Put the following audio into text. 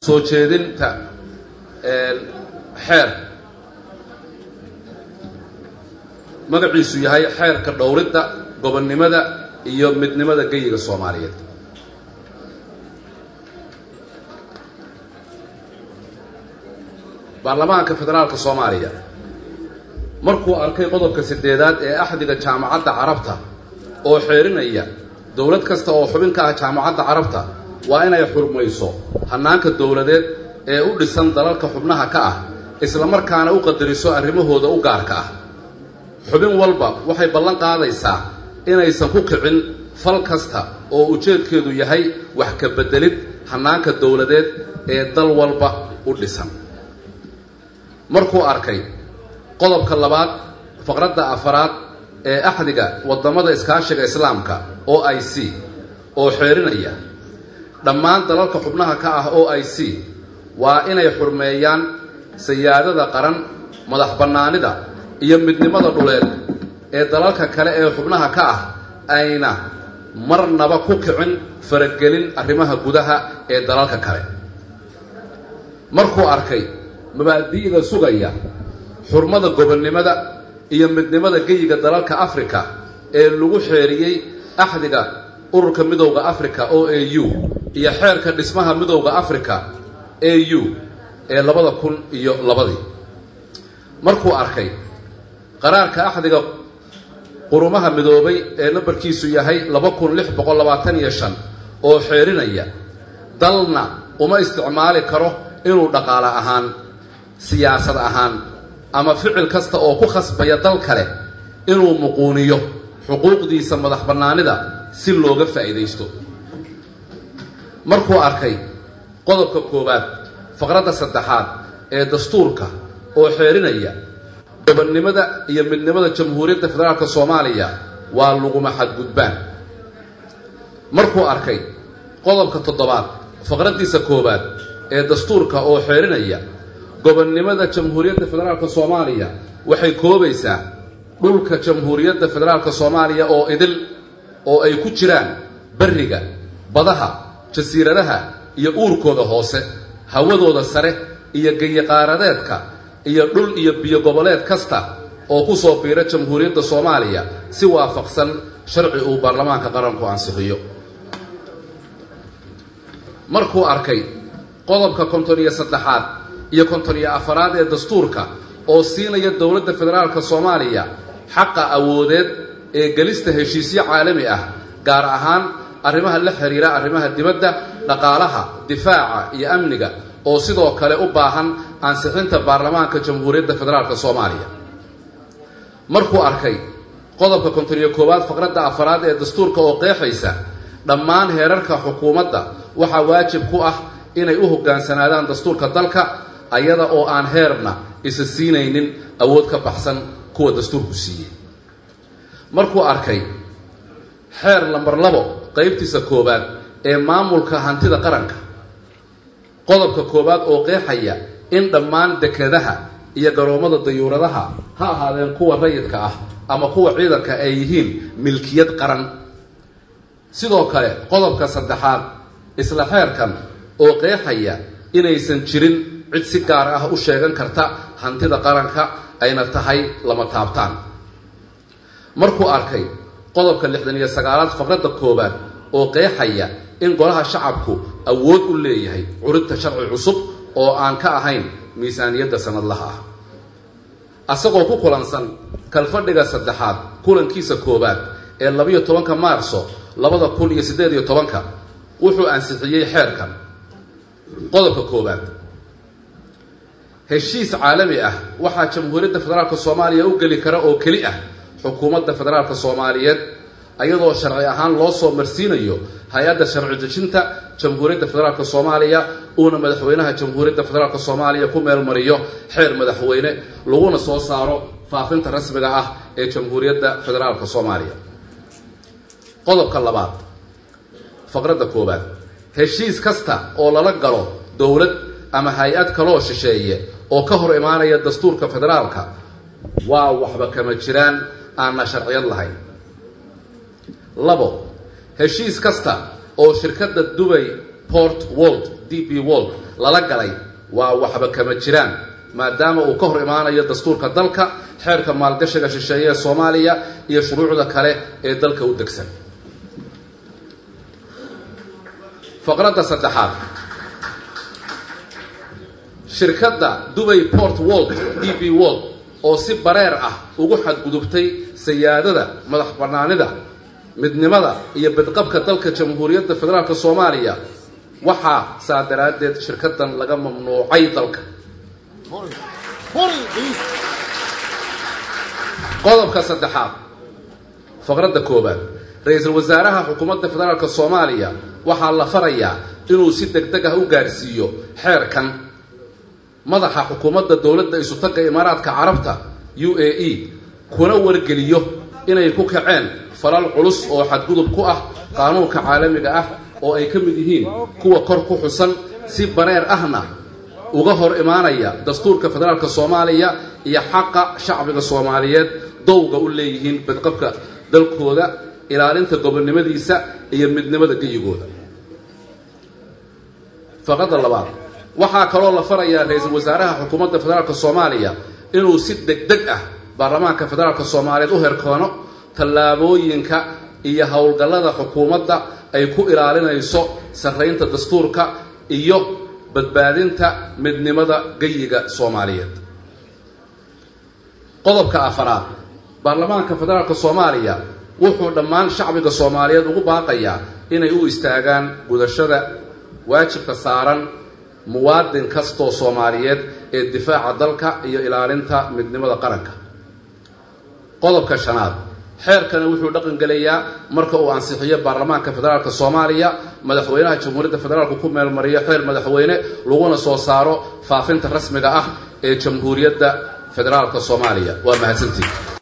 soo jeedinta xeer magaciisu yahay xeerka dhowridda gobonnimada iyo midnimada geyiga soomaaliyeed baarlamaanka federaalka soomaaliya markuu arkay qodobka siddeedaad ee axdiga jaamacadda carabta oo xeerinaya dowlad kasta oo xubin ka ah jaamacadda carabta waa inay xurmayso hannaanka dowladeed ee u dhisan dalalka xubnaha ka ah islamarkaana u qadariso arrimahooda u gaarka ah xubin walba waxay ballan qaadaysaa inaysan ku kicin fal kasta oo ujeedkeedu yahay wax ka beddelid hannaanka dowladeed ee dal walba u dhisan markuu arkay qodobka labaad faqradda afaraad ee axdiga waddamada iskaashiga islaamka o i c oo xeerinaya dhammaan dalalka xubnaha ka ah o i c waa inay xurmeeyaan sayaadada qaran madax bannaanida iyo midnimada dhuleed ee dalalka kale ee xubnaha ka ah ayna marnaba ku kicin faragelin arrimaha gudaha ee dalalka kale markuu arkay mabaadi'da sugaya xurmada gobonnimada iyo midnimada geyiga dalalka africa ee lagu xeeriyey axdiga ururka midowda africa o a u iyo xeerka dhismaha midowda africa a u ee labada kun iyo labadii markuu arkay qaraarka axdiga qurumaha midoobay ee nambarkiisu yahay laba kun lix boqol labaatan iyo shan oo xeerinaya dalna uma isticmaali karo inuu dhaqaale ahaan siyaasad ahaan ama ficil kasta oo ku khasbaya dal kale inuu muquuniyo xuquuqdiisa madax bannaanida si looga faa'iidaysto markuu arkay qodobka koowaad faqradda saddexaad ee dastuurka oo xeerinaya gobonnimada iyo midnimada jamhuuriyadda federaalka soomaaliya waa laguma xadgudbaan markuu arkay qodobka toddobaad faqraddiisa koowaad ee dastuurka oo xeerinaya gobonnimada jamhuuriyadda federaalka soomaaliya waxay koobaysaa dhulka jamhuuriyadda federaalka soomaaliya oo idil oo ay ku jiraan berriga badaha jasiiradaha iyo uurkooda hoose hawadooda sare iyo geyiqaaradeedka iyo dhul iyo biyo goboleed kasta oo ku soo biira jamhuuriyadda soomaaliya si waafaqsan sharci uu baarlamaanka qaranku ansixiyo markuu arkay qodobka konton iyo saddexaad iyo konton iyo afaraad ee dastuurka oo siinaya dowladda federaalka soomaaliya xaqa awoodeed ee gelista heshiisyo caalami ah gaar ahaan arrimaha la xiriira arrimaha dibadda dhaqaalaha difaaca iyo amniga oo sidoo kale u baahan ansixinta baarlamaanka jamhuuriyadda federaalka soomaaliya markuu arkay qodobka konton iyo koowaad faqradda afaraad ee dastuurka oo qeexaysa dhammaan heerarka xukuumadda waxaa waajib ku ah inay u hoggaansanaadaan dastuurka dalka ayada oo aan heerna isa siinaynin awood ka baxsan kuwa dastuurku siiyey markuu arkay xeer lambar labo qaybtiisa koowaad ee maamulka hantida qaranka qodobka koowaad oo qeexaya in dhammaan dekedaha iyo garoommada dayuuradaha ha ahaadeen kuwa rayidka ah ama kuwa ciidanka ay yihiin milkiyad qaran sidoo kale qodobka saddexaad isla xeerkan oo qeexaya inaysan jirin cid si gaar ah u sheegan karta hantida qaranka ayna tahay lama taabtaan markuu arkay qodobka lixdan iyo sagaalaad faqradda koowaad oo qeexaya in golaha shacabku awood u leeyahay curinta sharci cusub oo aan ka ahayn miisaaniyadda sanadlaha ah asagoo ku kulansan kalfadhiga saddexaad kulankiisa koowaad ee labiyo tobanka maarso labada kun iyo siddeed iyo tobanka wuxuu ansixiyey xeerkan qodobka koowaad heshiis caalami ah waxaa jamhuuriyadda federaalka soomaaliya u geli kara oo keli ah xukuumadda federaalka soomaaliyeed ayadoo sharci ahaan loo soo marsiinayo hay-adda sharci dejinta jamhuuriyadda federaalka soomaaliya uuna madaxweynaha jamhuuriyadda federaalka soomaaliya ku meelmariyo xeer madaxweyne laguna soo saaro faafinta rasmiga ah ee jamhuuriyadda federaalka soomaaliya qodobka labaad faqradda koowaad heshiis kasta oo lala galo dowlad ama hay-ad kaloo shisheeye oo ka hor imaanaya dastuurka federaalka waa waxba kama jiraan aanna sharciyad lahayn labo heshiis kasta oo shirkadda dubay port wold d b wold lala galay waa waxba kama jiraan maadaama uu ka hor imaanayo dastuurka dalka xeerka maalgashiga shisheeye ee soomaaliya iyo shuruucda kale ee dalka u degsan faqradda saddexaad shirkadda dubay port wold d b wold oo si bareer ah ugu xadgudubtay sayaadada madax bannaanida midnimada iyo badqabka dalka jamhuuriyadda federaalk soomaaliya waxaa saa daraaddeed shirkaddan laga mamnuucay dalka qodobka saddexaad faqradda koowaad ra-iisul wasaaraha xukuumadda federaalk soomaaliya waxaa la farayaa inuu si deg deg ah u gaarsiiyo xeerkan madaxa xukuumadda dowladda isutagga imaaraadka carabta u a e kuna wargeliyo inay ku kaceen falal culus oo xadgudub ku ah qaanuunka caalamiga ah oo ay ka mid yihiin kuwa kor ku xusan si bareer ahna uga hor imaanaya dastuurka federaalk soomaaliya iyo xaqa shacbiga soomaaliyeed dowga u leeyihiin badqabka dalkooda ilaalinta gobonnimadiisa iyo midnimada geyigooda faqadda labaad waxaa kaloo la farayaa ra-iisul wasaaraha xukuumadda federaalk soomaaliya inuu si deg deg ah baarlamaanka federaalk soomaaliyeed u herkoono tallaabooyinka iyo howlgallada xukuumadda ay ku ilaalinayso sarraynta dastuurka iyo badbaadinta midnimada geyiga soomaaliyeed qodobka afaraad baarlamaanka federaalk soomaaliya wuxuu dhammaan shacbiga soomaaliyeed ugu baaqayaa inay u istaagaan gudashada waajibka saaran muwaadin kastoo soomaaliyeed ee difaaca dalka iyo ilaalinta midnimada qaranka qodobka shanaad xeerkani wuxuu dhaqan gelayaa marka uu ansixiyo baarlamaanka federaalk soomaaliya madaxweynaha jamhuuriyadda federaalku ku meelmariyo xeer madaxweyne laguna soo saaro faafinta rasmiga ah ee jamhuuriyadda federaalk soomaaliya waa mahadsantii